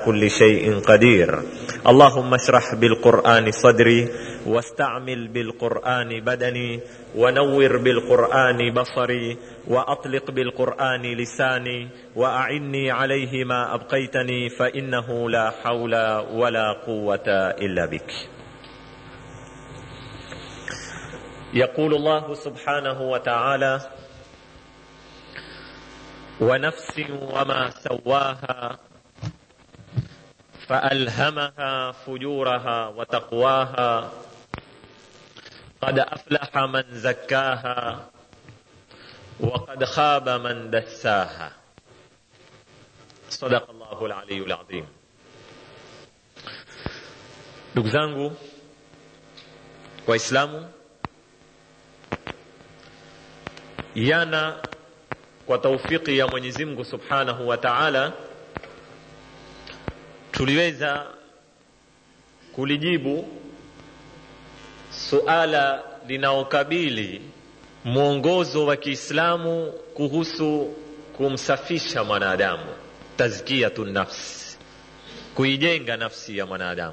كل شيء قدير اللهم اشرح بالقران صدري واستعمل بالقران بدني ونور بالقران بصري واطلق بالقران لساني واعني عليه ما ابقيتني فانه لا حول ولا قوه الا بك يقول الله سبحانه وتعالى ونفس وما سواها فالهمها فجورها وتقواها قد افلح من زكاها وقد خاب من دساها صدق الله العلي العظيم ndugu zangu waislamu yana kwa taufiki ya mwenyezi mungu subhanahu wa taala tuliweza kulijibu suala linaokabili mwongozo wa kiislamu kuhusu kumsafisha mwanadamu tazkiyatu nafsi kuijenga nafsi ya mwanadamu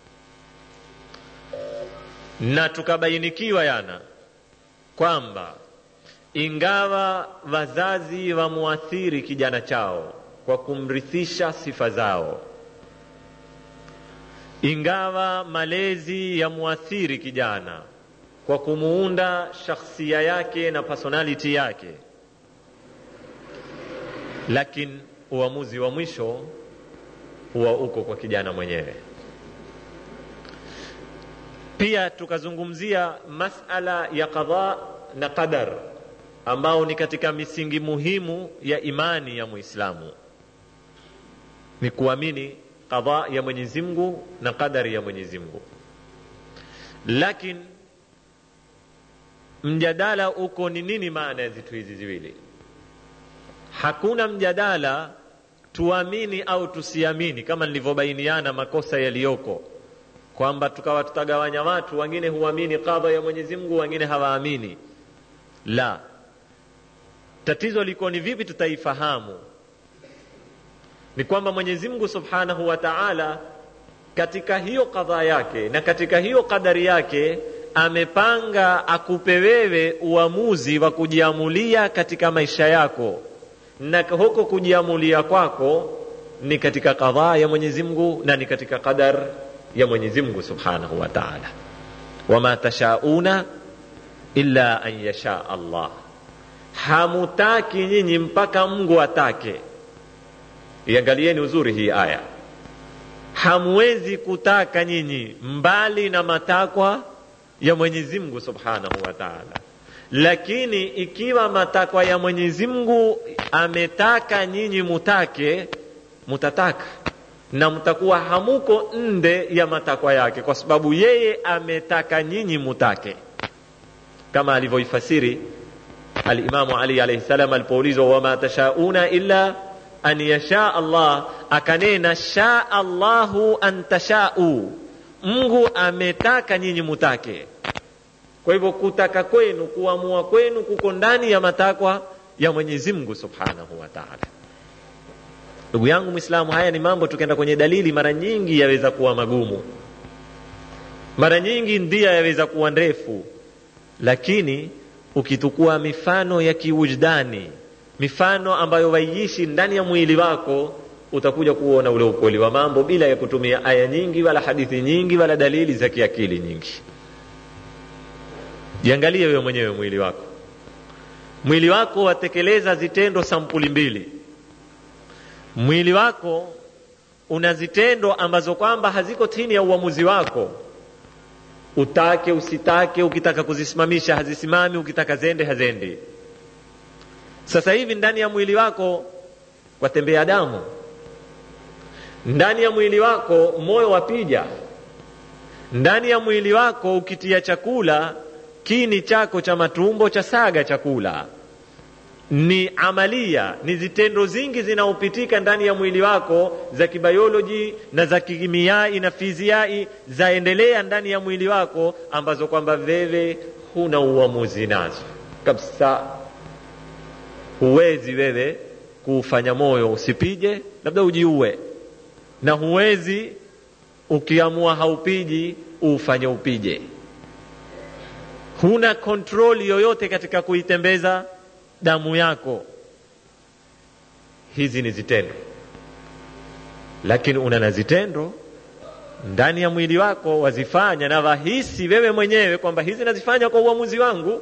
na tukabainikiwa yana kwamba ingawa wazazi wamuathiri kijana chao kwa kumrithisha sifa zao ingawa malezi yamuathiri kijana kwa kumuunda shakhsia yake na personality yake lakini uamuzi wa mwisho huwa uko kwa kijana mwenyewe pia tukazungumzia masala ya qadha na qadar ambao ni katika misingi muhimu ya imani ya muislamu ni kuamini qadha ya mwenyezi mungu na qadari ya mwenyezi mungu lakini mjadala uko ni nini maana ya zitu hizi ziwili hakuna mjadala tuamini au tusiamini kama nilivyobainiana makosa yaliyoko kwamba tukawa tutagawanya watu wengine huamini qadha ya mwenyezi mungu wengine hawaamini la tatizo liko ni vipi tutaifahamu ni kwamba mwenyezi mungu subhanahu wa taala katika hiyo kadhaa yake na katika hiyo kadari yake amepanga akupe wewe uamuzi wa kujiamulia katika maisha yako na huko kujiamulia kwako ni katika kadhaa ya mwenyezi mungu na ni katika qadar ya mwenyezi mungu subhanahu wa taala wama tashauna illa an yasha allah hamutaki nyinyi mpaka mungu atake iangalieni uzuri hii aya hamwezi kutaka nyinyi mbali na matakwa ya mwenyezi mungu subhanahu wa taala lakini ikiwa matakwa ya mwenyezi mungu ametaka nyinyi mutake mutataka na mtakuwa hamuko nde ya matakwa yake kwa sababu yeye ametaka nyinyi mutake kama alivyoifasiri alimamu ali alaihi salam alipoulizwa wama tashauna illa an yasha allah akanena shaa allahu an tashau mungu ametaka nyinyi mutake kwa hivyo kutaka kwenu kuamua kwenu kuko ndani ya matakwa ya mwenyezi mungu subhanahu wa taala ndugu yangu mwislamu haya ni mambo tukienda kwenye dalili mara nyingi yaweza kuwa magumu mara nyingi ndia yaweza kuwa ndefu lakini ukitukua mifano ya kiwujdani mifano ambayo waiishi ndani ya mwili wako utakuja kuona ule ukweli wa mambo bila ya kutumia aya nyingi wala hadithi nyingi wala dalili za kiakili nyingi jiangalie wewe mwenyewe mwili wako mwili wako watekeleza zitendo sampuli mbili mwili wako una zitendo ambazo kwamba haziko chini ya uamuzi wako utake usitake ukitaka kuzisimamisha hazisimami ukitaka zende hazendi sasa hivi ndani ya mwili wako watembea damu ndani ya mwili wako moyo wapija ndani ya mwili wako ukitia chakula kini chako cha matumbo cha saga chakula ni amalia ni zitendo zingi zinaopitika ndani ya mwili wako za kibioloji na za kimiai na fiziai zaendelea ndani ya mwili wako ambazo kwamba wewe huna uamuzi nazo kabisa huwezi wewe kuufanya moyo usipige labda ujiue na huwezi ukiamua haupiji ufanye upije huna kontroli yoyote katika kuitembeza damu yako hizi ni zitendo lakini una na zitendo ndani ya mwili wako wazifanya na wahisi wewe mwenyewe kwamba hizi nazifanya kwa uamuzi wangu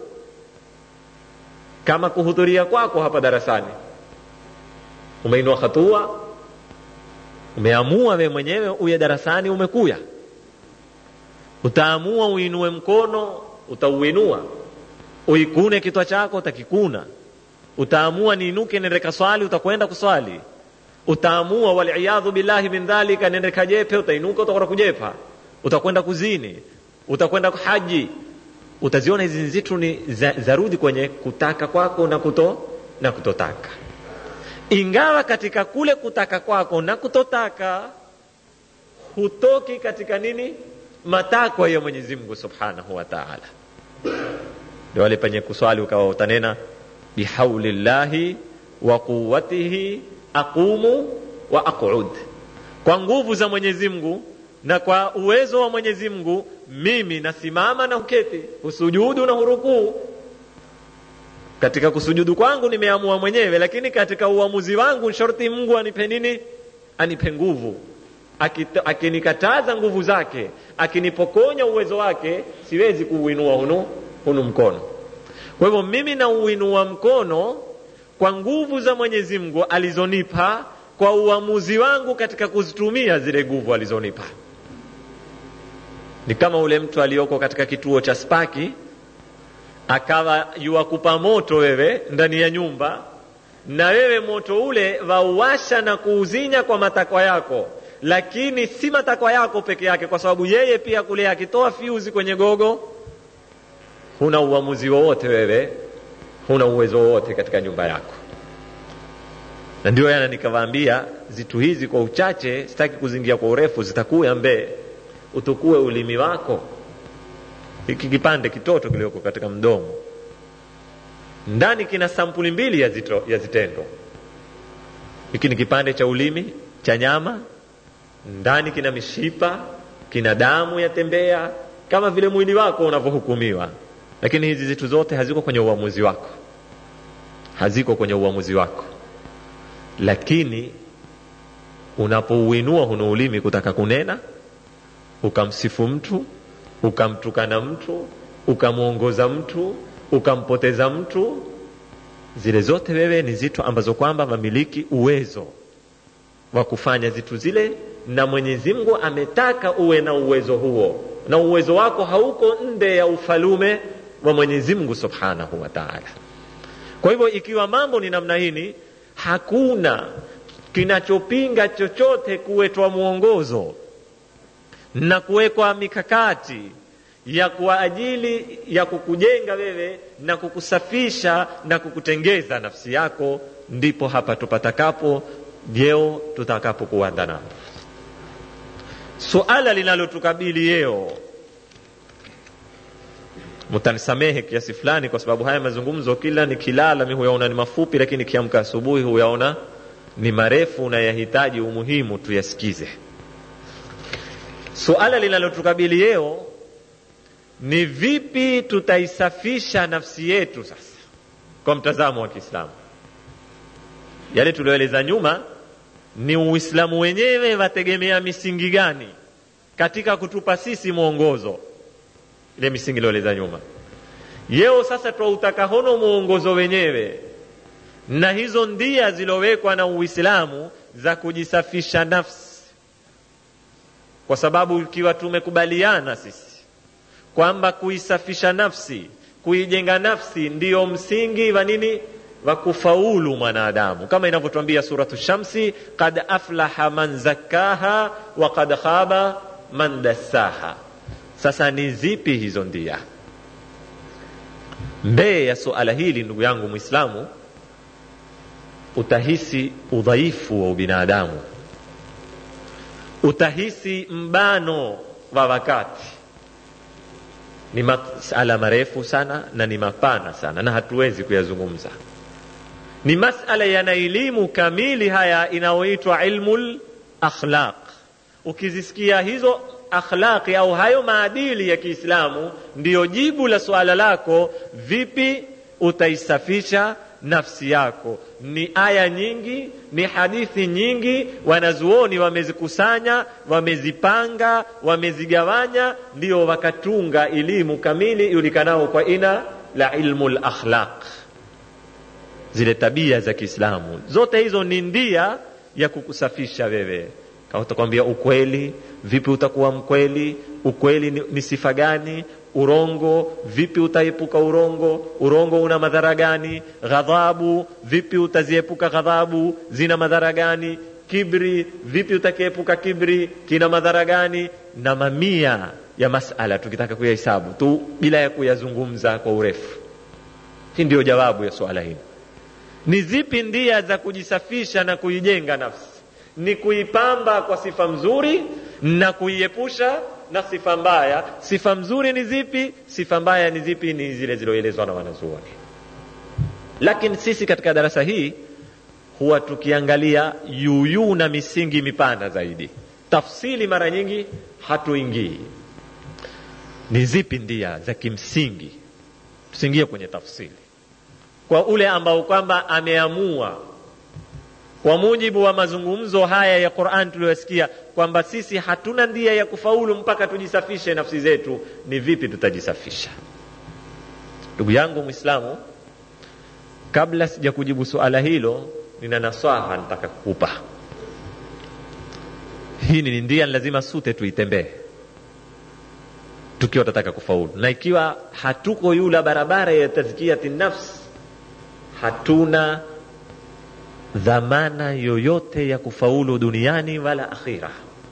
kama kuhudhuria kwako hapa darasani umeinua hatua umeamua wewe mwenyewe uye darasani umekuya utaamua uinue mkono utauinua uikune kitwa chako utakikuna utaamua niinuke nende kaswali utakwenda kuswali utaamua waliyadhu billahi min dhalika nende kajepe utainuka utakwenda kujepa utakwenda kuzini utakwenda haji utaziona hizi nzitu ni za, zarudi kwenye kutaka kwako na kuto na kutotaka ingawa katika kule kutaka kwako na kutotaka hutoki katika nini matakwa ya mwenyezi mungu subhanahu wa taala ndio wale penye kuswali ukawa utanena bihauli llahi wa quwatihi aqumu wa aqud kwa nguvu za mwenyezi mungu na kwa uwezo wa mwenyezi mungu mimi nasimama na uketi husujudu na hurukuu katika kusujudu kwangu nimeamua mwenyewe lakini katika uamuzi wangu sharti mungu anipe nini anipe nguvu akinikataza nguvu zake akinipokonya uwezo wake siwezi kuuinua hunu, hunu mkono kwa hivyo mimi nauinua mkono kwa nguvu za mwenyezi mungu alizonipa kwa uamuzi wangu katika kuzitumia zile nguvu alizonipa ni kama ule mtu aliyoko katika kituo cha spaki akawa yuwakupa moto wewe ndani ya nyumba na wewe moto ule wauwasha na kuuzinya kwa matakwa yako lakini si matakwa yako peke yake kwa sababu yeye pia kule akitoa fiuzi kwenye gogo huna uamuzi wowote wewe huna uwezo wowote katika nyumba yako na ndio yana nikawaambia zitu hizi kwa uchache sitaki kuzingia kwa urefu zitakuya mbee utukue ulimi wako hiki kipande kitoto kilioko katika mdomo ndani kina sampuli mbili ya, zito, ya zitendo hiki ni kipande cha ulimi cha nyama ndani kina mishipa kina damu yatembea kama vile mwili wako unavyohukumiwa lakini hizi zitu zote haziko kwenye uamuzi wako haziko kwenye uamuzi wako lakini unapouinua huno ulimi kutaka kunena ukamsifu mtu ukamtukana mtu ukamwongoza mtu ukampoteza mtu zile zote wewe ni zitu ambazo kwamba wamiliki uwezo wa kufanya zitu zile na mwenyezi mungu ametaka uwe na uwezo huo na uwezo wako hauko nde ya ufalume wa mwenyezi mungu subhanahu wa taala kwa hivyo ikiwa mambo ni namna hini hakuna kinachopinga chochote kuwetwa mwongozo na kuwekwa mikakati ya kwa ajili ya kukujenga wewe na kukusafisha na kukutengeza nafsi yako ndipo hapa tupatakapo jeo tutakapokuanda nao suala linalotukabili yeo mtanisamehe kiasi fulani kwa sababu haya mazungumzo kila nikilala mi huyaona ni mafupi lakini kiamka asubuhi huyaona ni marefu na yahitaji umuhimu tuyasikize suala linalotukabili yeo ni vipi tutaisafisha nafsi yetu sasa kwa mtazamo wa kiislamu yale tulioeleza nyuma ni uislamu wenyewe wategemea misingi gani katika kutupa sisi mwongozo ile misingi ilioeleza nyuma yeo sasa twautaka hono mwongozo wenyewe na hizo ndia zilowekwa na uislamu za kujisafisha nafsi kwa sababu ikiwa tumekubaliana sisi kwamba kuisafisha nafsi kuijenga nafsi ndiyo msingi wa nini wa kufaulu mwanadamu kama inavyotwambia suratu shamsi kad aflaha man zakkaha wa kad khaba man dassaha sasa ni zipi hizo ndia mbee ya suala hili ndugu yangu mwislamu utahisi udhaifu wa ubinadamu utahisi mbano wa wakati ni masala marefu sana na ni mapana sana na hatuwezi kuyazungumza ni masala yana elimu kamili haya inayoitwa ilmu lakhlaq ukizisikia hizo akhlaqi au hayo maadili ya kiislamu ndiyo jibu la suala lako vipi utaisafisha nafsi yako ni aya nyingi ni hadithi nyingi wanazuoni wamezikusanya wamezipanga wamezigawanya ndio wakatunga elimu kamili ijulikanao kwa ina la ilmu lakhlaq zile tabia za kiislamu zote hizo ni ndia ya kukusafisha wewe kama utakwambia ukweli vipi utakuwa mkweli ukweli ni, ni sifa gani urongo vipi utaepuka urongo urongo una madhara gani ghadhabu vipi utaziepuka ghadhabu zina madhara gani kibri vipi utakiepuka kibri kina madhara gani na mamia ya masala tukitaka kuyahesabu tu bila ya kuyazungumza kwa urefu hii ndiyo jawabu ya suala hili ni zipi ndia za kujisafisha na kuijenga nafsi ni kuipamba kwa sifa mzuri na kuiepusha na sifa mbaya sifa mzuri ni zipi sifa mbaya ni zipi ni zile ziloelezwa na wanazuoni lakini sisi katika darasa hii huwa tukiangalia yuyuu na misingi mipana zaidi tafsili mara nyingi hatuingii ni zipi ndia za kimsingi tusiingie kwenye tafsili kwa ule ambao kwamba ameamua kwa mujibu wa mazungumzo haya ya Qur'an tuliyosikia kwamba sisi hatuna ndia ya kufaulu mpaka tujisafishe nafsi zetu, ni vipi tutajisafisha? Ndugu yangu Muislamu, kabla sija kujibu suala hilo, nina nasaha nataka kukupa. Hii ni ndia, lazima sute tuitembee tukiwa tataka kufaulu, na ikiwa hatuko yula barabara ya tazkiyati nafsi, hatuna dhamana yoyote ya kufaulu duniani wala akhira.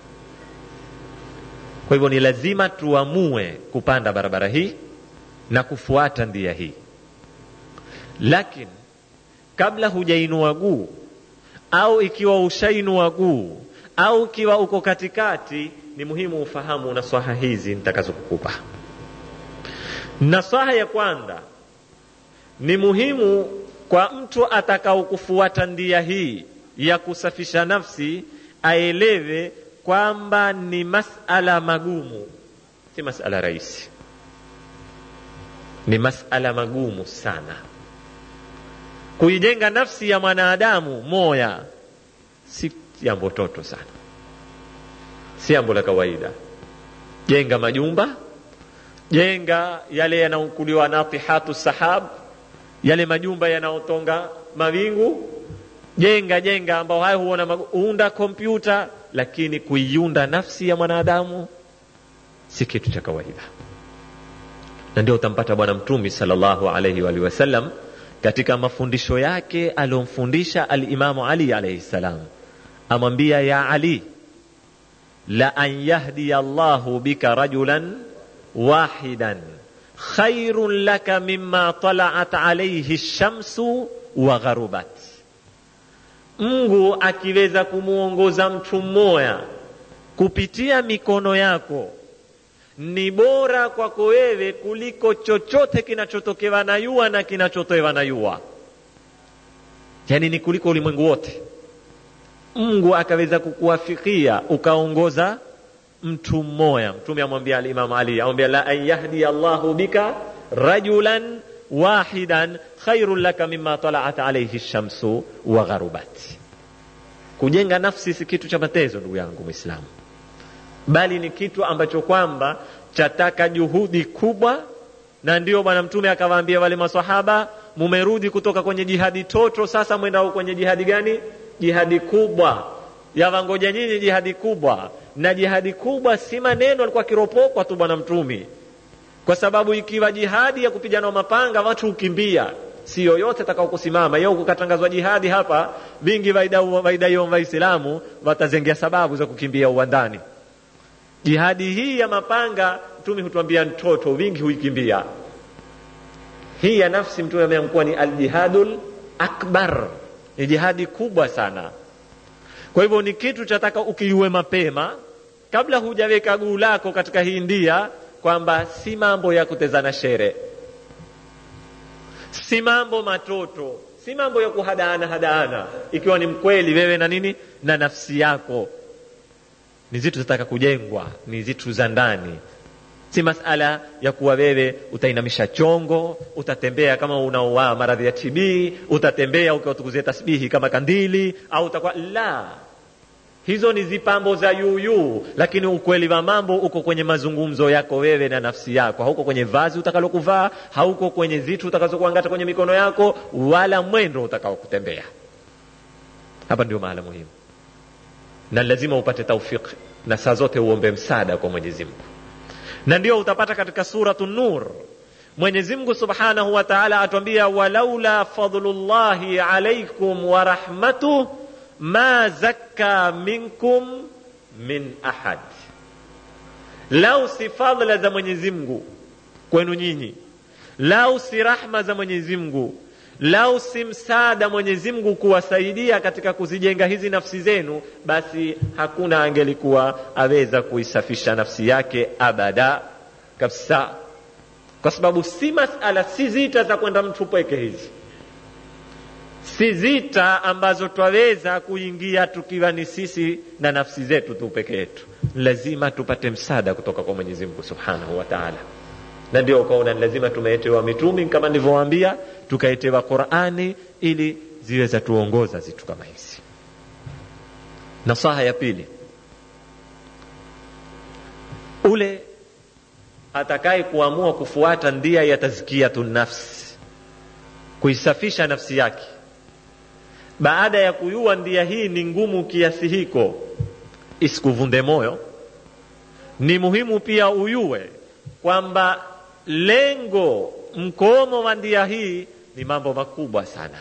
Kwa hivyo ni lazima tuamue kupanda barabara hii na kufuata ndia hii, lakini kabla hujainua guu au ikiwa ushainua guu au ikiwa uko katikati, ni muhimu ufahamu nasaha hizi nitakazokukupa. Nasaha ya kwanza ni muhimu kwa mtu atakao kufuata ndia hii ya kusafisha nafsi aelewe kwamba ni masala magumu, si masala rahisi, ni masala magumu sana. Kuijenga nafsi ya mwanadamu moya si jambo toto sana, si jambo la kawaida. Jenga majumba, jenga yale yanaokuliwa natihatu sahab yale majumba yanayotonga mawingu, jenga jenga, ambao hayo huona unda kompyuta, lakini kuiunda nafsi ya mwanadamu si kitu cha kawaida. Na ndio utampata Bwana Mtume sallallahu alaihi wa wasallam katika mafundisho yake aliyomfundisha Alimamu Ali alaihi salam, amwambia ya Ali, la an yahdiya Allahu bika rajulan wahidan khairun laka mimma talaat alaihi shamsu wa gharubat. Mungu akiweza kumwongoza mtu mmoja kupitia mikono yako ni bora kwako wewe kuliko chochote kinachotokewa na yua na kinachotoewa na yua, yani ni kuliko ulimwengu wote. Mungu akaweza kukuwafikia ukaongoza mtu mmoja. Mtume amwambia Alimamu Ali, amwambia la an yahdi Allahu bika rajulan wahidan khairun laka mimma talaat alayhi shamsu wa gharubat. Kujenga nafsi si kitu cha matezo, ndugu yangu Mwislamu, bali ni kitu ambacho kwamba chataka juhudi kubwa, na ndio Bwana Mtume akawaambia wale maswahaba, mumerudi kutoka kwenye jihadi toto, sasa mwendao kwenye jihadi gani? Jihadi kubwa yawangoja nyinyi jihadi kubwa na jihadi kubwa si maneno alikuwa akiropokwa tu bwana mtumi kwa sababu ikiwa jihadi ya kupigana mapanga watu hukimbia si yoyote atakao kusimama yeo kukatangazwa jihadi hapa vingi waidaiyo waislamu watazengea sababu za kukimbia uwandani jihadi hii ya mapanga mtume hutuambia mtoto vingi huikimbia hii ya nafsi mtume ameamkuwa ni aljihadul akbar ni jihadi kubwa sana kwa hivyo ni kitu chataka ukiiwe mapema kabla hujaweka guu lako katika hii ndia, kwamba si mambo ya kutezana shere, si mambo matoto, si mambo ya kuhadaana hadaana, ikiwa ni mkweli wewe na nini na nafsi yako. ni zitu zataka kujengwa ni zitu za ndani si masala ya kuwa wewe utainamisha chongo utatembea kama unaoa maradhi ya tb utatembea ukiwatukuzia tasbihi kama kandili au utakuwa la hizo ni zipambo za yuuyuu lakini ukweli wa mambo uko kwenye mazungumzo yako wewe na nafsi yako hauko kwenye vazi utakalokuvaa hauko kwenye zitu utakazokuangata kwenye mikono yako wala mwendo utakaokutembea hapa ndio mahala muhimu na lazima upate taufiki na saa zote uombe msaada kwa mwenyezi mungu na ndio utapata katika suratu nur mwenyezi mungu subhanahu wa taala atuambia walaula fadlullahi alaikum wa rahmatuh ma zakka minkum min ahad lau si fadla za mwenyezi mungu kwenu nyinyi lau si rahma za mwenyezi mungu lau si msaada mwenyezi mungu kuwasaidia katika kuzijenga hizi nafsi zenu basi hakuna angelikuwa aweza kuisafisha nafsi yake abada kabisa kwa sababu si masala si zita za kwenda mtu pweke hizi si zita ambazo twaweza kuingia tukiwa ni sisi na nafsi zetu tu peke yetu lazima tupate msaada kutoka kwa mwenyezi mungu subhanahu wa taala na ndio ukaona lazima tumeetewa mitumi kama nilivyowaambia tukaetewa qurani ili ziweza tuongoza zitu kama hizi nasaha ya pili ule atakaye kuamua kufuata ndia ya tazkiyatu nafsi kuisafisha nafsi yake baada ya kuyua ndia hii ni ngumu kiasi hiko isikuvunde moyo ni muhimu pia uyue kwamba lengo mkomo wa ndia hii ni mambo makubwa sana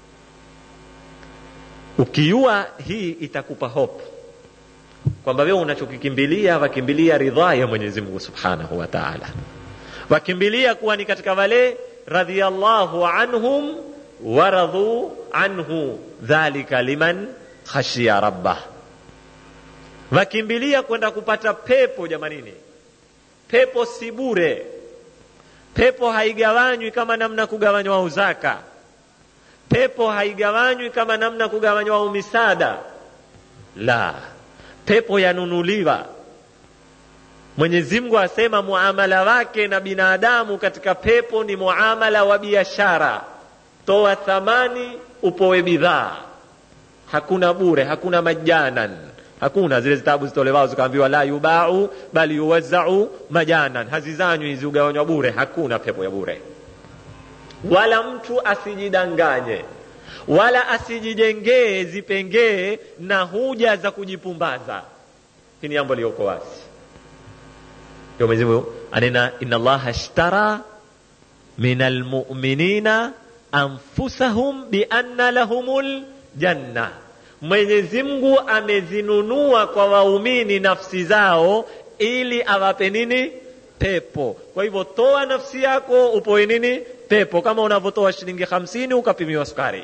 ukiua hii itakupa hope kwamba wewe unachokikimbilia wakimbilia ridhaa ya mwenyezi mungu subhanahu wa taala wakimbilia kuwa ni katika wale radhiallahu anhum waradhu anhu dhalika liman khashiya rabbah wakimbilia kwenda kupata pepo jamanini pepo si bure pepo haigawanywi kama namna kugawanywa uzaka pepo haigawanywi kama namna kugawanywa umisada la pepo yanunuliwa mwenyezi mungu asema muamala wake na binadamu katika pepo ni muamala wa biashara toa thamani upowe bidhaa hakuna bure hakuna majanan hakuna zile zitabu zitolewao zikaambiwa la yubau bali yuwazau majanan hazizanywi hizi ugawanywa bure hakuna pepo ya bure wala mtu asijidanganye wala asijijengee zipengee na huja za kujipumbaza hii ni jambo liyoko wazi ndio mwenyezi mungu anena inna allaha ashtara min almuminina anfusahum bianna lahumul janna mwenyezi mungu amezinunua kwa waumini nafsi zao ili awape nini pepo kwa hivyo toa nafsi yako upoe nini pepo kama unavyotoa shilingi hamsini ukapimiwa sukari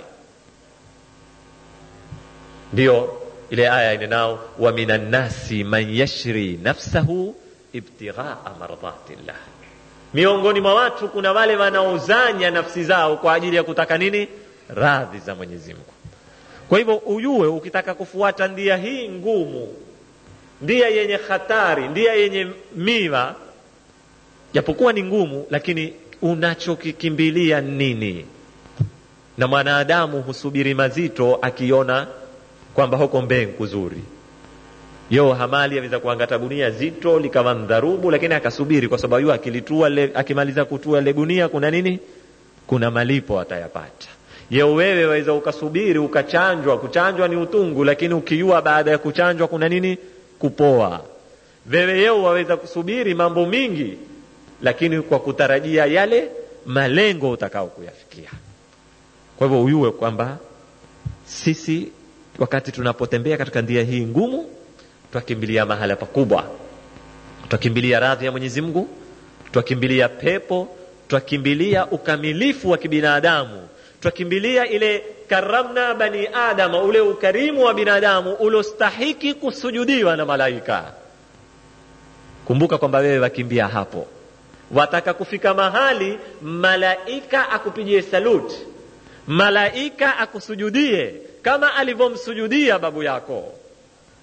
ndiyo ile aya inenao wa minan nasi man yashri nafsahu ibtighaa mardhatillah miongoni mwa watu kuna wale wanaozanya nafsi zao kwa ajili ya kutaka nini radhi za mwenyezi mungu kwa hivyo ujue ukitaka kufuata ndia hii ngumu ndia yenye hatari ndia yenye miwa japokuwa ni ngumu lakini unachokikimbilia nini na mwanadamu husubiri mazito akiona kwamba huko mbee kuzuri yo hamali aweza kuangata gunia zito likawa mdharubu lakini akasubiri kwa sababu akilitua le, akimaliza kutua le gunia kuna nini kuna malipo atayapata yeo wewe waweza ukasubiri ukachanjwa kuchanjwa ni utungu lakini ukiua baada ya kuchanjwa kuna nini kupoa wewe yeo waweza kusubiri mambo mingi lakini kwa kutarajia yale malengo utakao kuyafikia kwa hivyo uyue kwamba sisi wakati tunapotembea katika ndia hii ngumu twakimbilia mahala pakubwa twakimbilia radhi ya mwenyezi mungu twakimbilia pepo twakimbilia ukamilifu wa kibinadamu twakimbilia ile karamna bani adama ule ukarimu wa binadamu uliostahiki kusujudiwa na malaika kumbuka kwamba wewe wakimbia hapo wataka kufika mahali malaika akupigie saluti malaika akusujudie kama alivyomsujudia babu yako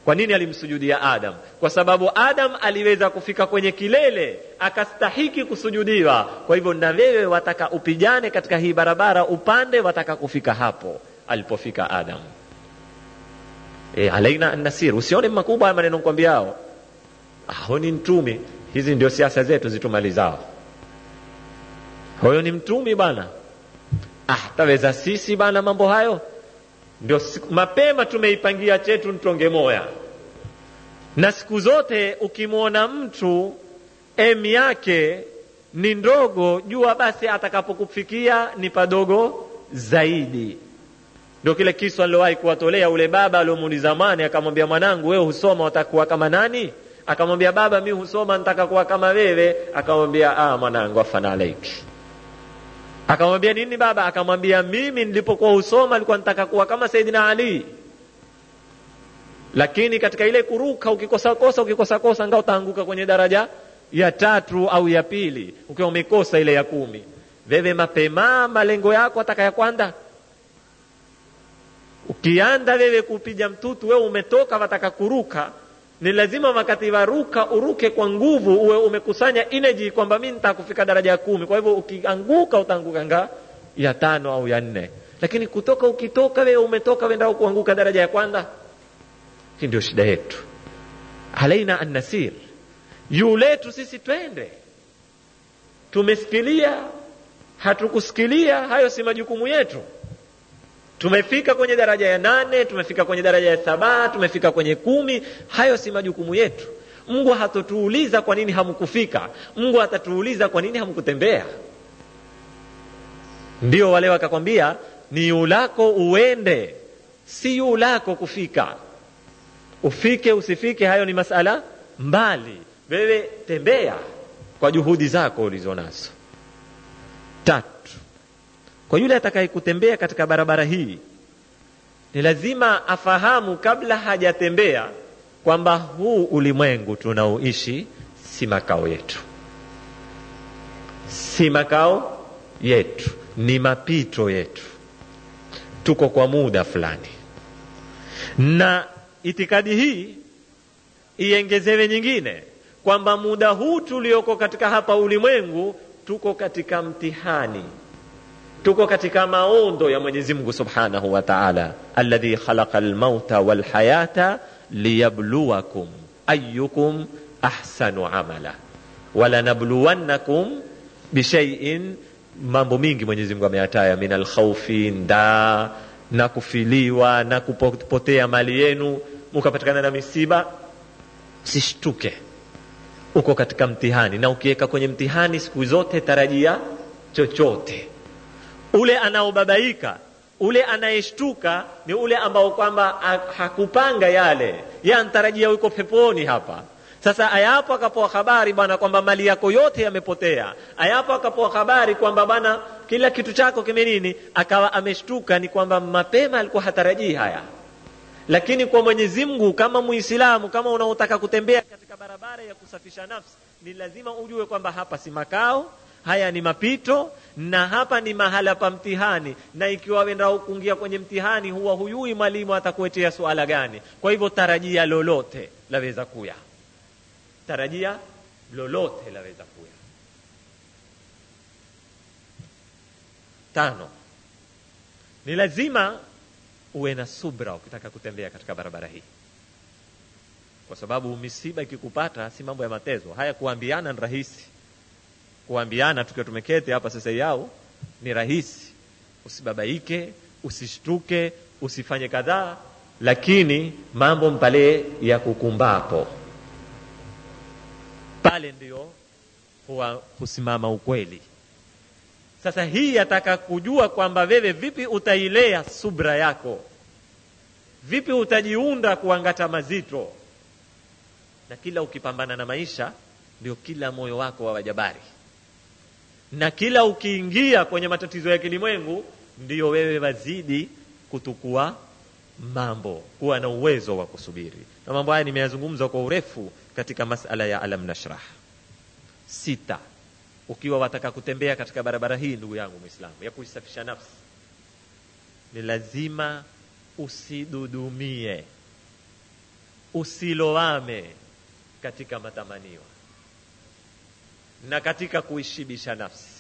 kwa nini alimsujudia adam kwa sababu adam aliweza kufika kwenye kilele akastahiki kusujudiwa kwa hivyo na wewe wataka upijane katika hii barabara upande wataka kufika hapo alipofika adam e, alaina annasir usione makubwa haya maneno kwambiao huyo ni mtumi hizi ndio siasa zetu zitumalizao huyo ni mtumi bana ah taweza sisi bana mambo hayo ndio siku, mapema tumeipangia chetu ntonge moya na siku zote ukimwona mtu em yake ni ndogo jua basi atakapokufikia ni padogo zaidi ndio kile kisu alilowahi kuwatolea ule baba aliomuuliza mane akamwambia mwanangu wewe husoma utakuwa kama nani akamwambia baba mi husoma nitaka kuwa kama wewe akamwambia ah mwanangu afana alaiki akamwambia nini baba akamwambia mimi nilipokuwa husoma nilikuwa nitaka kuwa kama saidina ali lakini katika ile kuruka ukikosakosa ukikosakosa nga utaanguka kwenye daraja ya tatu au ya pili ukiwa umekosa ile ya kumi wewe mapema malengo yako ataka ya kwanza ukianda wewe kupiga mtutu wewe umetoka wataka kuruka ni lazima wakati waruka uruke kwa nguvu uwe umekusanya energy kwamba mi nitakufika daraja ya kumi kwa hivyo ukianguka utaanguka nga ya tano au ya nne lakini kutoka ukitoka wewe umetoka wenda kuanguka daraja ya kwanza hii ndio shida yetu alaina annasir juu letu sisi twende tumesikilia hatukusikilia hayo si majukumu yetu tumefika kwenye daraja ya nane tumefika kwenye daraja ya saba tumefika kwenye kumi hayo si majukumu yetu mungu hatotuuliza kwa nini hamkufika mungu atatuuliza kwa nini hamkutembea ndio wale wakakwambia ni yulako uende si yulako kufika ufike usifike hayo ni masala mbali wewe tembea kwa juhudi zako ulizonazo tatu kwa yule atakaye kutembea katika barabara hii ni lazima afahamu kabla hajatembea kwamba huu ulimwengu tunaoishi si makao yetu si makao yetu ni mapito yetu tuko kwa muda fulani na itikadi hii iengezewe nyingine kwamba muda huu tulioko katika hapa ulimwengu tuko katika mtihani tuko katika maondo ya mwenyezi mungu subhanahu wa taala alladhi khalaqa almauta walhayata liyabluwakum ayukum ahsanu amala walanabluwannakum bishaiin mambo mingi mwenyezi mungu ameyataya min alkhaufi ndaa na kufiliwa na kupotea mali yenu mukapatikana na misiba sishtuke uko katika mtihani na ukiweka kwenye mtihani siku zote tarajia chochote ule anaobabaika ule anayeshtuka ni ule ambao kwamba hakupanga yale ye antarajia yuko peponi hapa sasa ayapo akapoa habari bwana kwamba mali yako yote yamepotea ayapo akapoa habari kwamba bwana kila kitu chako kime nini akawa ameshtuka ni kwamba mapema alikuwa hatarajii haya lakini kwa mwenyezi mungu kama muislamu kama unaotaka kutembea katika barabara ya kusafisha nafsi ni lazima ujue kwamba hapa si makao haya ni mapito na hapa ni mahala pa mtihani na ikiwa wenda kuingia kwenye mtihani huwa huyui mwalimu atakuetea suala gani kwa hivyo tarajia lolote laweza kuya tarajia lolote laweza kuya tano ni lazima uwe na subra ukitaka kutembea katika barabara hii kwa sababu misiba ikikupata si mambo ya matezo haya kuambiana ni rahisi kuambiana tukiwa tumeketi hapa sasa yao ni rahisi usibabaike usishtuke usifanye kadhaa lakini mambo mpale ya kukumbapo pale ndio huwa husimama ukweli sasa hii yataka kujua kwamba wewe vipi utailea subra yako vipi utajiunda kuangata mazito na kila ukipambana na maisha ndio kila moyo wako wa wajabari na kila ukiingia kwenye matatizo ya kilimwengu ndiyo wewe wazidi kutukua mambo kuwa na uwezo wa kusubiri na mambo haya nimeyazungumza kwa urefu katika masala ya alam nashrah sita ukiwa wataka kutembea katika barabara hii ndugu yangu mwislamu ya kuisafisha nafsi ni lazima usidudumie usilowame katika matamaniwa na katika kuishibisha nafsi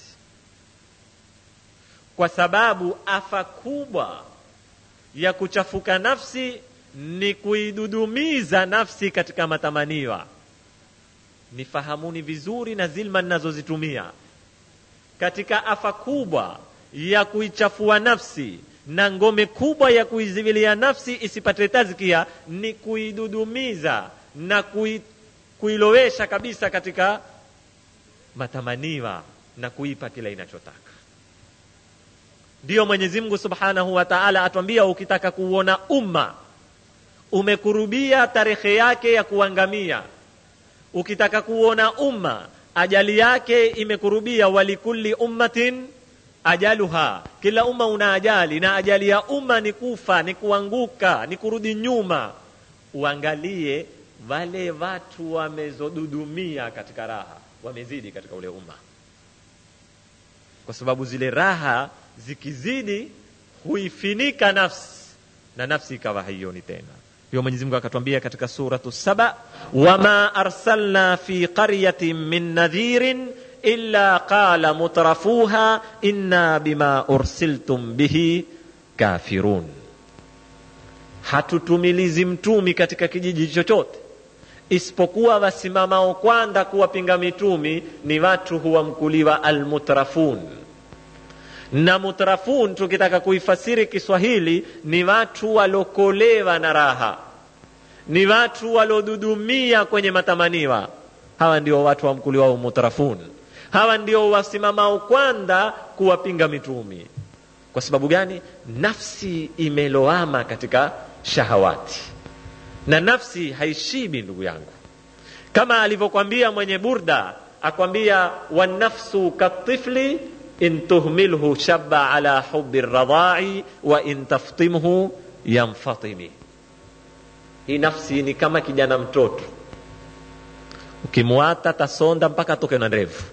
kwa sababu afa kubwa ya kuchafuka nafsi ni kuidudumiza nafsi katika matamaniwa nifahamuni vizuri na zilma ninazozitumia katika afa kubwa ya kuichafua nafsi na ngome kubwa ya kuizivilia nafsi isipate tazkia ni kuidudumiza na kui, kuilowesha kabisa katika matamaniwa na kuipa kila inachotaka ndiyo mwenyezi mungu subhanahu wa taala atwambia ukitaka kuuona umma umekurubia tarehe yake ya kuangamia ukitaka kuona umma ajali yake imekurubia walikulli ummatin ajaluha kila umma una ajali na ajali ya umma ni kufa ni kuanguka ni kurudi nyuma uangalie wale watu wamezodudumia katika raha wamezidi katika ule umma kwa sababu zile raha zikizidi huifinika nafsi na nafsi ikawa haioni tena hiyo mwenyezi mungu akatwambia katika suratu saba wama arsalna fi qaryatin min nadhirin illa qala mutrafuha inna bima ursiltum bihi kafirun hatutumilizi mtumi katika kijiji chochote isipokuwa wasimamao kwanza kuwapinga mitumi ni watu huwamkuliwa almutrafun na mutrafun tukitaka kuifasiri kiswahili ni watu walokolewa na raha ni watu walodudumia kwenye matamaniwa hawa ndio watu wamkuliwao mutrafun hawa ndio wasimamao kwanza kuwapinga mitumi kwa sababu gani nafsi imeloama katika shahawati na nafsi haishibi ndugu yangu kama alivyokwambia mwenye burda akwambia wanafsu katifli in tuhmilhu shabba ala hubi radai wa in taftimhu yamfatimi hii nafsi ni kama kijana mtoto ukimwata tasonda mpaka atoke na ndevu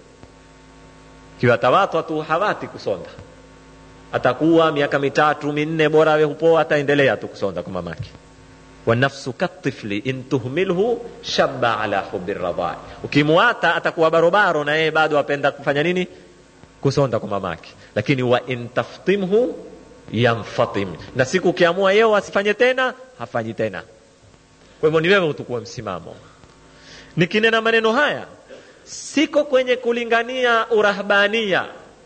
kiwatawatwa tu hawati kusonda atakuwa miaka mitatu minne bora awe hupoa ataendelea tu kusonda kwa mamake wanafsu katifli in tuhmilhu shabba ala hubi radai ukimwata atakuwa barobaro na yeye bado apenda kufanya nini kusonda kwa mamake lakini wa in taftimhu yamfatim na siku ukiamua yeo asifanye tena hafanyi tena kwa hivyo ni wewe utukue msimamo nikinena maneno haya siko kwenye kulingania urahbania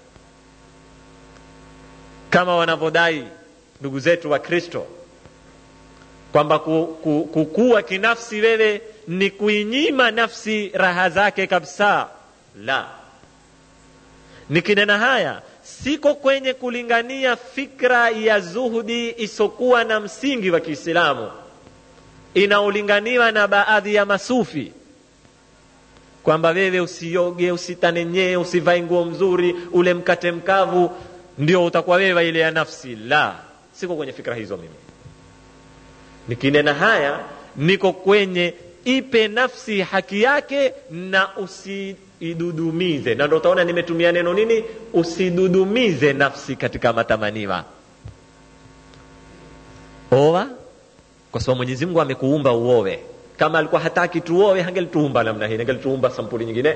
kama wanavyodai ndugu zetu wa kristo kwamba kukua kinafsi wewe ni kuinyima nafsi raha zake kabisa la nikinena haya siko kwenye kulingania fikra ya zuhudi isokuwa na msingi wa kiislamu inaolinganiwa na baadhi ya masufi kwamba wewe usioge usitanenyee usivae nguo mzuri ule mkate mkavu ndio utakuwa wewe ile ya nafsi la siko kwenye fikra hizo mimi nikinena haya niko kwenye ipe nafsi haki yake na usiidudumize na ndo utaona nimetumia neno nini usidudumize nafsi katika matamaniwa oa kwa sababu mwenyezi mungu amekuumba uowe kama alikuwa hataki tuowe hangelituumba namna hii angelituumba sampuli nyingine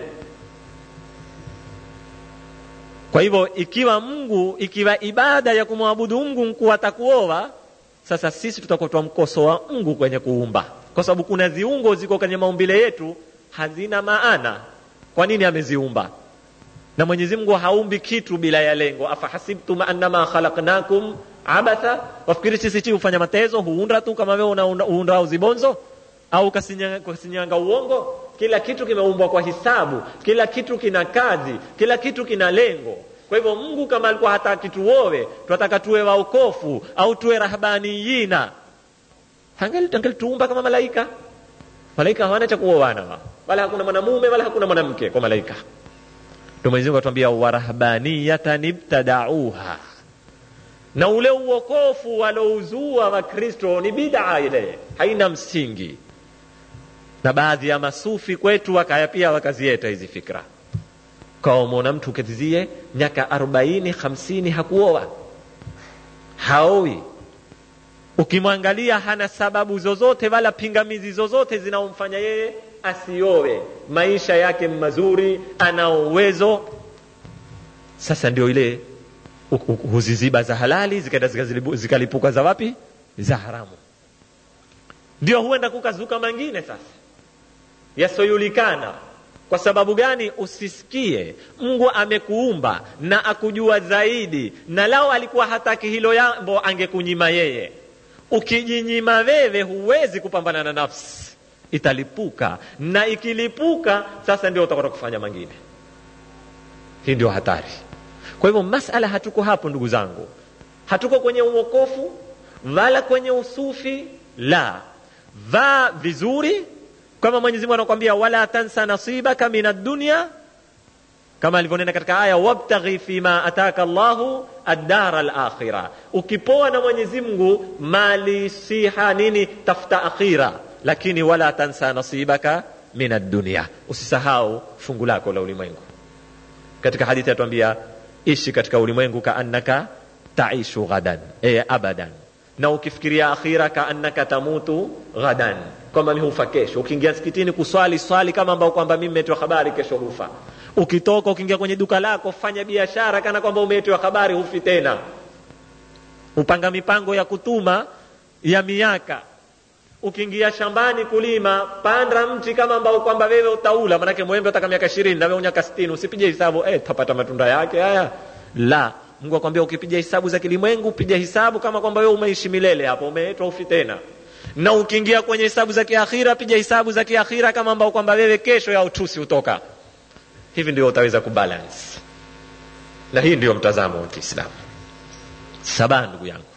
kwa hivyo ikiwa mungu ikiwa ibada ya kumwabudu mungu mkuu atakuoa sasa sisi tutakuwa twamkosoa mungu kwenye kuumba kwa sababu kuna ziungo ziko kwenye maumbile yetu hazina maana kwa nini ameziumba na mwenyezi mungu haumbi kitu bila ya lengo afahasibtum annama khalaqnakum abatha wafikiri sisi chi hufanya matezo huunda tu kama wewe uunda uzibonzo au kasinyanga, kasinyanga uongo kila kitu kimeumbwa kwa hisabu kila kitu kina kazi kila kitu kina lengo kwa hivyo mungu kama alikuwa hataki tuowe twataka tuwe waokofu au tuwe rahbaniyina angelituumba kama malaika malaika hawana cha kuoana wala hakuna mwanamume wala hakuna mwanamke kwa malaika ndo mwenyezimungu atuambia warahbaniyatan ibtadauha na ule uokofu walouzua wakristo ni bidaa ile haina msingi na baadhi ya masufi kwetu wakaya pia wakazieta hizi fikra kawamwona mtu uketizie miaka arobaini hamsini hakuoa haowi ukimwangalia hana sababu zozote wala pingamizi zozote zinaomfanya yeye asiowe maisha yake mazuri anao uwezo sasa ndio ile huziziba za halali zikaenda zikalipuka za wapi za haramu ndio huenda kukazuka mengine sasa yasojulikana kwa sababu gani usisikie mungu amekuumba na akujua zaidi na lao alikuwa hataki hilo jambo angekunyima yeye ukijinyima wewe huwezi kupambana na nafsi italipuka na ikilipuka sasa ndio utakwenda kufanya mengine hii ndio hatari kwa hivyo masala hatuko hapo ndugu zangu hatuko kwenye uokofu wala kwenye usufi la vaa vizuri kama mwenyezi mungu anakwambia wala tansa nasibaka min addunya kama alivyonena katika aya wabtaghi fima ataka llahu addara alakhira ukipoa na mwenyezi mungu mali siha nini tafuta akhira lakini wala tansa nasibaka min addunya usisahau fungu lako la ulimwengu katika hadithi yatuambia ishi katika ulimwengu kaannaka taishu ghadan e abadan na ukifikiria akhira kaannaka tamutu ghadan kwamba mi hufa kesho ukiingia msikitini kuswali swali kama ambao kwamba mi mmetoa habari kesho hufa ukitoka ukiingia kwenye duka lako fanya biashara kana kwamba umetoa habari hufi tena upanga mipango ya kutuma ya miaka ukiingia shambani kulima panda mti kama ambao kwamba wewe utaula manake mwembe utaka miaka ishirini na wewe unyaka sitini usipige hesabu eh, tapata matunda yake haya la mungu akwambia ukipiga hesabu za kilimwengu piga hesabu kama kwamba wewe umeishi milele hapo umeetwa ufi tena na ukiingia kwenye hesabu za kiakhira piga hesabu za kiakhira kama ambao kwamba wewe kesho ya utusi utoka hivi ndio utaweza kubalance na hii ndio mtazamo wa kiislamu saba ndugu yangu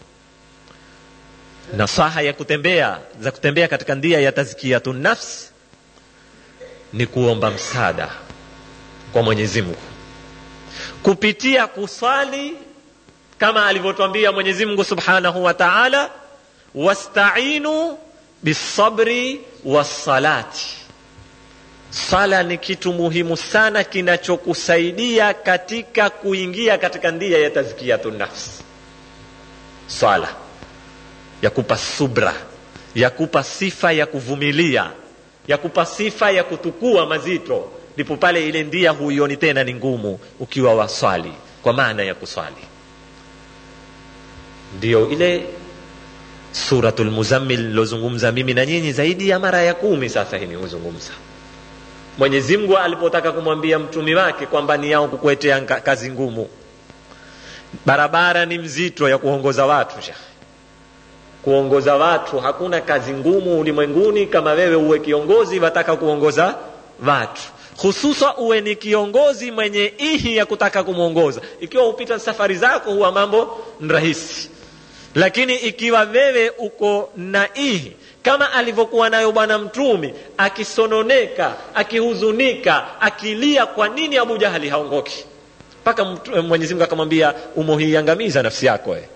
nasaha ya kutembea za kutembea katika ndia ya tazkiyatu nafs ni kuomba msaada kwa mwenyezi mungu kupitia kusali kama alivyotwambia mwenyezi mungu subhanahu wa taala wastainu bisabri wassalati sala ni kitu muhimu sana kinachokusaidia katika kuingia katika ndia ya tazkiyatu nafsi swala ya kupa subra ya kupa sifa ya kuvumilia ya kupa sifa ya kutukua mazito ndipo pale ile ndia huioni tena ni ngumu ukiwa waswali kwa maana ya kuswali ndiyo ile suratul muzammil lilozungumza mimi na nyinyi zaidi ya mara ya kumi sasa hii huzungumza mwenyezi mungu alipotaka kumwambia mtumi wake kwamba ni yao kukuetea kazi ngumu barabara ni mzito ya kuongoza watu shekhe kuongoza watu hakuna kazi ngumu ulimwenguni kama wewe uwe kiongozi wataka kuongoza watu hususa uwe ni kiongozi mwenye ihi ya kutaka kumwongoza ikiwa hupita safari zako huwa mambo rahisi lakini ikiwa wewe uko na ihi kama alivyokuwa nayo bwana mtumi akisononeka akihuzunika akilia kwa nini abu jahali haongoki mpaka mwenyezi mungu akamwambia umohiiangamiza nafsi yako eh.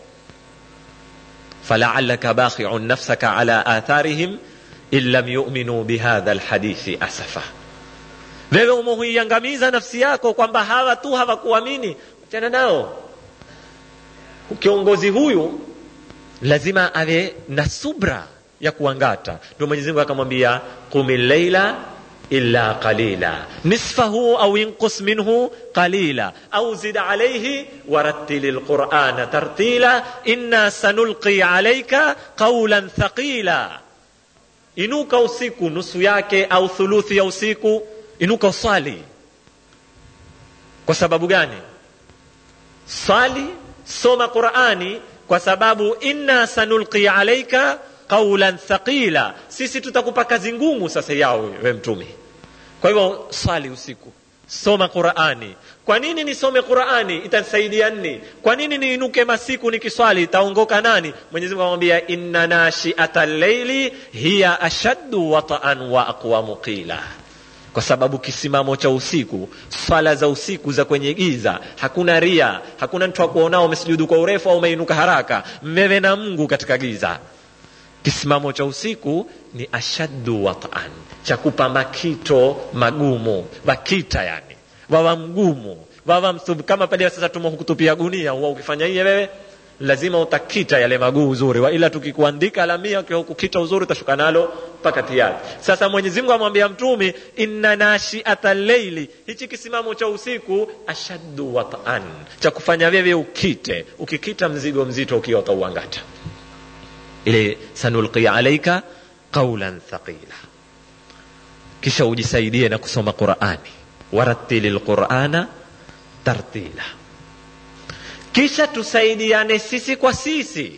فلعلك باخع نفسك على آثارهم إن لم يؤمنوا بهذا الحديث أسفا wewe umehuiangamiza nafsi yako kwamba hawa tu hawakuamini achana nao kiongozi huyu lazima awe na subra ya kuangata ndio mwenyezi mungu akamwambia qumi llaila illa qalila nisfahu au inqus minhu qalila au zid alayhi warattil alqur'ana tartila inna sanulqi alayka qawlan thaqila inuka usiku nusu yake au thuluthi ya usiku inuka usali kwa sababu gani sali soma qurani kwa sababu inna sanulqi alayka qaulan thaqila sisi tutakupa kazi ngumu sasa yao we mtume kwa hivyo swali usiku soma qurani kwa nini nisome qurani itanisaidia nini kwa nini niinuke masiku nikiswali itaongoka nani mwenyezi mungu amwambia inna nashiata llaili hiya ashaddu wataan wa aqwamu qila kwa sababu kisimamo cha usiku swala za usiku za kwenye giza hakuna ria hakuna mtu akuonao umesujudu kwa urefu au umeinuka haraka mmewe na mungu katika giza kisimamo cha usiku ni ashaddu wataan cha kupa makito magumu wakita yani wawa mgumu wawa msub kama pale sasa tumo hukutupia gunia huwa ukifanya hiye wewe lazima utakita yale maguu uzuri wa ila tukikuandika alamia ukiwa hukukita uzuri utashuka nalo mpaka tiari sasa mwenyezi mungu amwambia mtumi inna nashiata leili hichi kisimamo cha usiku ashaddu wataan cha kufanya wewe ukite ukikita mzigo mzito ukiwa utauangata ile sanulqi alaika qaulan thaqila kisha ujisaidie na kusoma qurani waratili lqurana tartila kisha tusaidiane sisi kwa sisi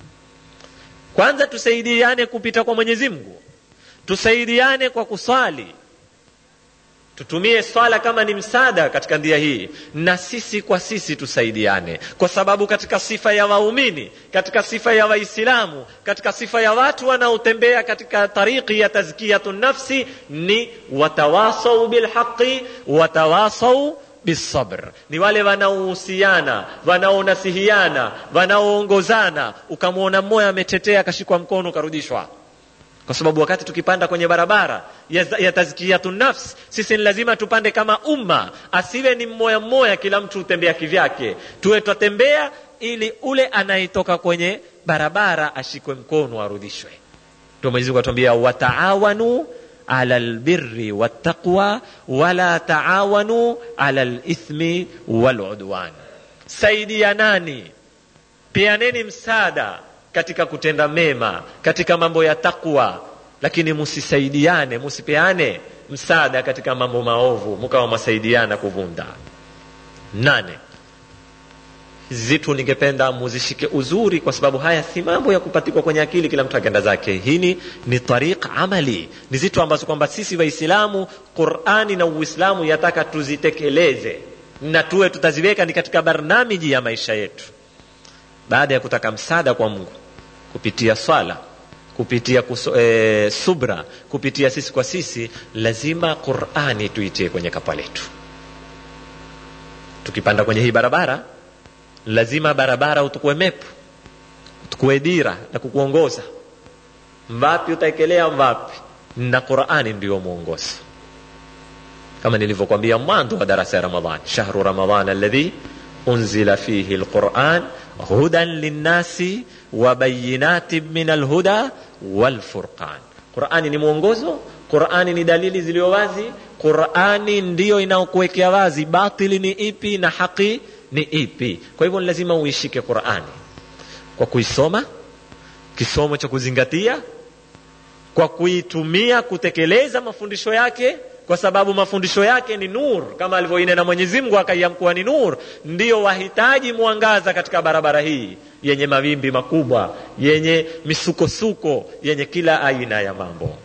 kwanza tusaidiane kupita kwa mwenyezi mungu tusaidiane kwa kuswali tutumie swala kama ni msaada katika ndia hii na sisi kwa sisi tusaidiane kwa sababu katika sifa ya waumini katika sifa ya waislamu katika sifa ya watu wanaotembea katika tariki ya tazkiyatu nafsi ni watawasau bilhaqi watawasau bisabr ni wale wanaohusiana wanaonasihiana wanaoongozana ukamwona mmoja ametetea akashikwa mkono ukarudishwa kwa sababu wakati tukipanda kwenye barabara ya, ya tazkiyatu nafs sisi ni lazima tupande kama umma asiwe ni mmoja mmoja kila mtu utembea kivyake tuwe twatembea ili ule anayetoka kwenye barabara ashikwe mkono arudishwe ndio mwenyezi mungu atuambia wataawanu ala lbirri wattaqwa wala taawanu ala lithmi waludwan saidianani peaneni msaada katika kutenda mema katika mambo ya takwa lakini musisaidiane musipeane msaada katika mambo maovu mukawa mwasaidiana kuvunda nane zitu ningependa muzishike uzuri kwa sababu haya si mambo ya kupatikwa kwenye akili kila mtu akenda zake hini ni tariq amali ni zitu ambazo kwamba sisi waislamu qurani na uislamu yataka tuzitekeleze na tuwe tutaziweka ni katika barnamiji ya maisha yetu baada ya kutaka msaada kwa mungu kupitia swala kupitia kuso, e, subra kupitia sisi kwa sisi lazima qurani tuitie kwenye kapa letu tukipanda kwenye hii barabara lazima barabara utukue mepu utukue dira na kukuongoza mvapi utaekelea mvapi na qurani ndiyo mwongozo kama nilivyokwambia mwanzo wa darasa ya ramadan shahru ramadan alladhi unzila fihi lquran hudan linnasi wa bayinatin min alhuda walfurqan qurani ni mwongozo qurani ni dalili ziliyo wazi qurani ndiyo inaokuwekea wazi batili ni ipi na haki ni ipi kwa hivyo ni lazima uishike qurani kwa kuisoma kisomo cha kuzingatia kwa kuitumia kutekeleza mafundisho yake kwa sababu mafundisho yake ni nur kama alivyoinena mwenyezi mungu akaiamkuwa ni nur ndiyo wahitaji mwangaza katika barabara hii yenye mawimbi makubwa yenye misukosuko yenye kila aina ya mambo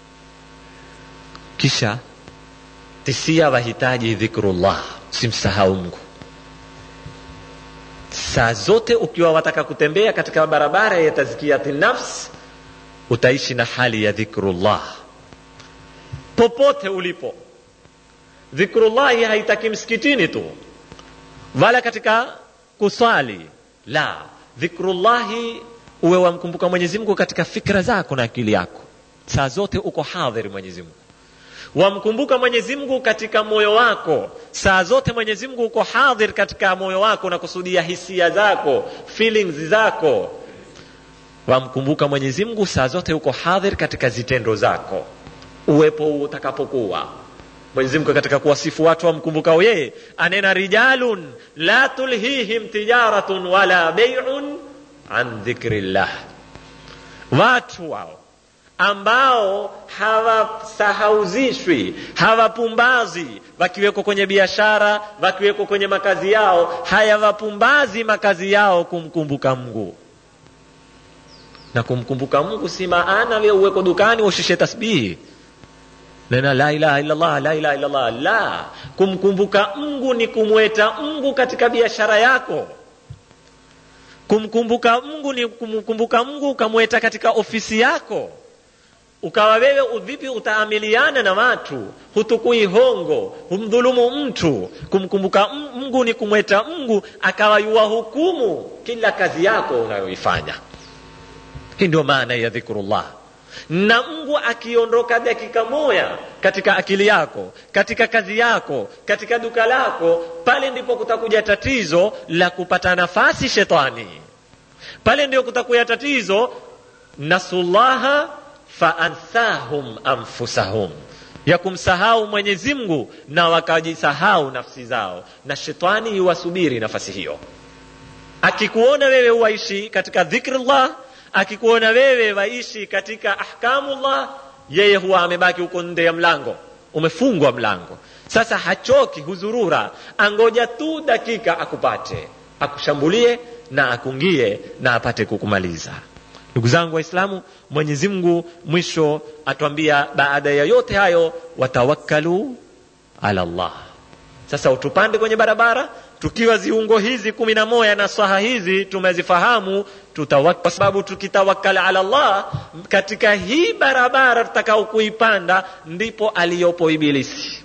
kisha tisia wahitaji dhikrullah simsahau mungu saa zote ukiwa wataka kutembea katika barabara ya tazkiyati nafs utaishi na hali ya dhikrullah popote ulipo dhikrullahi haitaki msikitini tu wala katika kuswali la dhikrullahi uwe wamkumbuka mwenyezi mungu katika fikra zako na akili yako saa zote uko hadhiri mwenyezi mungu wamkumbuka mwenyezi mungu katika moyo wako saa zote mwenyezi mungu uko hadhir katika moyo wako na kusudia hisia zako feelings zako wamkumbuka mwenyezi mungu saa zote uko hadhir katika zitendo zako uwepo utakapokuwa mwenyezi mungu katika kuwasifu watu wamkumbukao yeye anena rijalun la tulhihim tijaratun wala beiun an dhikri llah watu wao ambao hawasahauzishwi hawapumbazi wakiwekwa kwenye biashara wakiwekwa kwenye makazi yao hayawapumbazi makazi yao kumkumbuka mungu na kumkumbuka mungu si maana we uweko dukani ushishe tasbihi nena la ilaha illallah la ilaha illallah la kumkumbuka mungu ni kumweta mungu katika biashara yako kumkumbuka mungu ni kumkumbuka mungu ukamweta katika ofisi yako ukawa wewe vipi utaamiliana na watu hutukui hongo humdhulumu mtu kumkumbuka mungu ni kumweta mungu akawa yuwahukumu kila kazi yako unayoifanya hii ndio maana ya dhikrullah na mungu akiondoka dakika moya katika akili yako katika kazi yako katika duka lako pale ndipo kutakuja tatizo la kupata nafasi shetani pale ndio kutakuya tatizo nasullaha faanthahum anfusahum ya kumsahau mwenyezi mungu na wakajisahau nafsi zao na shetani yuwasubiri nafasi hiyo akikuona wewe waishi katika dhikrullah akikuona wewe waishi katika ahkamullah yeye huwa amebaki huko nde ya mlango umefungwa mlango sasa hachoki huzurura angoja tu dakika akupate akushambulie na akungie na apate kukumaliza ndugu zangu waislamu mwenyezi mungu mwisho atwambia baada ya yote hayo watawakkalu ala llah sasa utupande kwenye barabara tukiwa ziungo hizi kumi na moja na swaha hizi tumezifahamu kwa sababu tukitawakal ala llah katika hii barabara tutakao kuipanda ndipo aliyopo ibilisi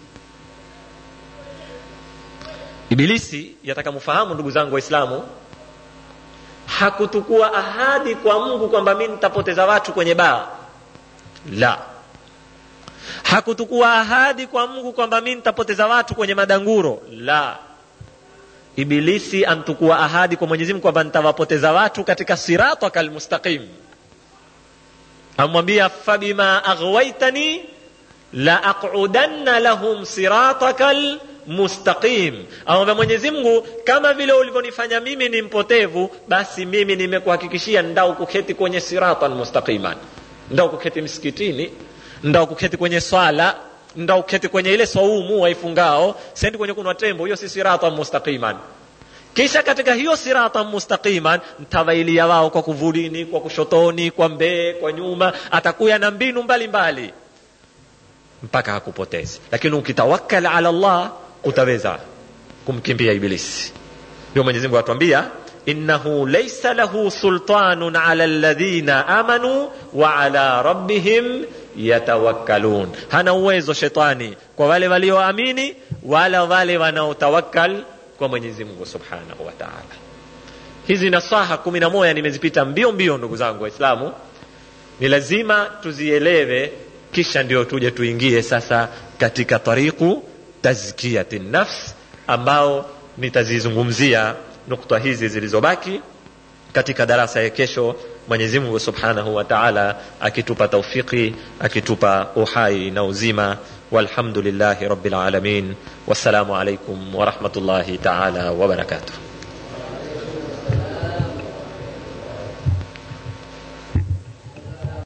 ibilisi yataka mfahamu ndugu zangu waislamu hakutukua ahadi kwa mungu kwamba mi nitapoteza watu kwenye baa la hakutukua ahadi kwa mungu kwamba mi nitapoteza watu kwenye madanguro la ibilisi antukua ahadi kwa mwenyezi mungu kwamba nitawapoteza watu katika sirataka almustaqim amwambia fabima aghwaitani la aqudanna lahum sirataka mustaqim amwambia mwenyezi mungu kama vile ulivyonifanya mimi ni mpotevu basi mimi nimekuhakikishia ndao kuketi kwenye siratan mustaqiman ndao kuketi msikitini ndao kuketi kwenye swala ndao kuketi kwenye ile saumu waifungao sendi kwenye kunwa tembo hiyo si siratan mustaqiman kisha katika hiyo siratan mustaqiman ntawailia wao kwa kuvulini kwa kushotoni kwa mbee kwa nyuma atakuya na mbinu mbalimbali mbali. mpaka hakupotezi lakini ukitawakkal ala llah utaweza kumkimbia ibilisi ndio mwenyezi mungu atuambia innahu laysa lahu sultanun ala alladhina amanu wa ala rabbihim yatawakkalun hana uwezo shetani kwa wale walioamini wala wale wanaotawakkal kwa mwenyezi mungu subhanahu wa taala hizi nasaha kumi na moja nimezipita mbio mbio ndugu zangu waislamu ni lazima tuzielewe kisha ndio tuje tuingie sasa katika tariqu tazkiyati nafs ambao nitazizungumzia nukta hizi zilizobaki katika darasa ya kesho mwenyezi mungu subhanahu wa taala akitupa taufiki akitupa uhai na uzima walhamdulillahi rabbil alamin wassalamu alaikum warahmatullahi taala wabarakatuh